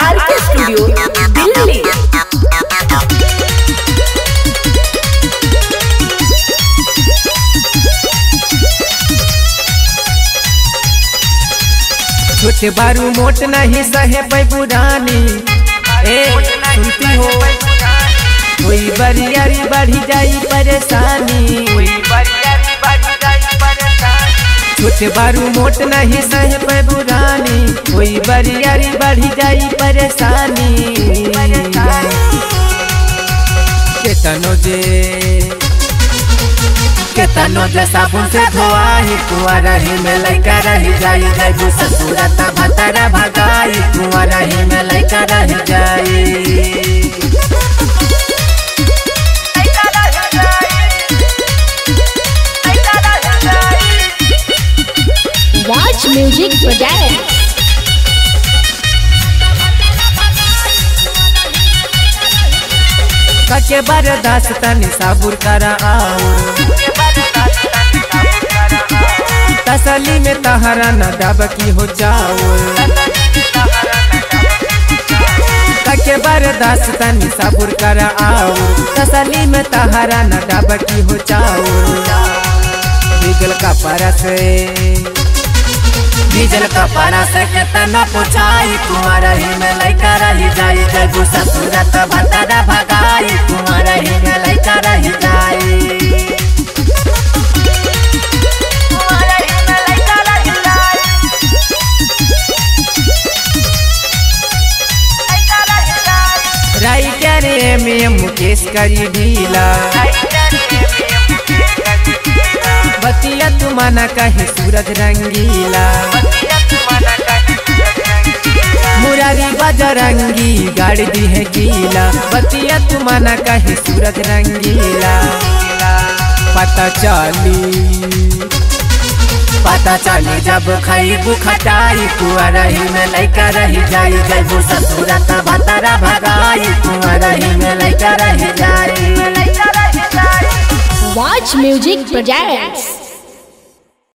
आर के स्टूडियो दिल्ली छोटे बारू मोट नहीं सहे पै पुरानी ए सुनती हो कोई बरियारी बढ़ी जाई परेशानी छोटे बारू मोट नहीं सहे पै पुरानी कोई बरियारी बढ़ी जाई परेशानी केतनो जे केतनो जे साबुन से धोआई कुआ रही में लइका रही जाई जाई ससुरत भतरा भगाई कुआ रही में लइका रही जाई राज म्यूजिक प्रोजेक्ट कके बरदास तनी साबुर करा आउर तसली में तहरा न डब की हो जाओ कके बरदास तनी साबुर करा आउर तसली में तहरा न डब की हो जाओ बिगल का परस डीजल का परस के तना पुछाई कुंवर ही में लइका रही जाई जगू ससुरत भतरा भगाई कुंवर ही में लइका रही जाई राइटर एम एम मुकेश करी ढीला बतिया तू माना कहे सूरज रंगीला मुरारी बजरंगी गाड़ी दी है गीला बतिया तू माना कहे सूरज रंगीला पता चली पता चली जब खईबू खटाई कुआ रही में लइका रही जाई जैबू ससुरत भतरा भगाई कुआ रही में लइका रही जाई राज म्यूजिक प्रोजेक्ट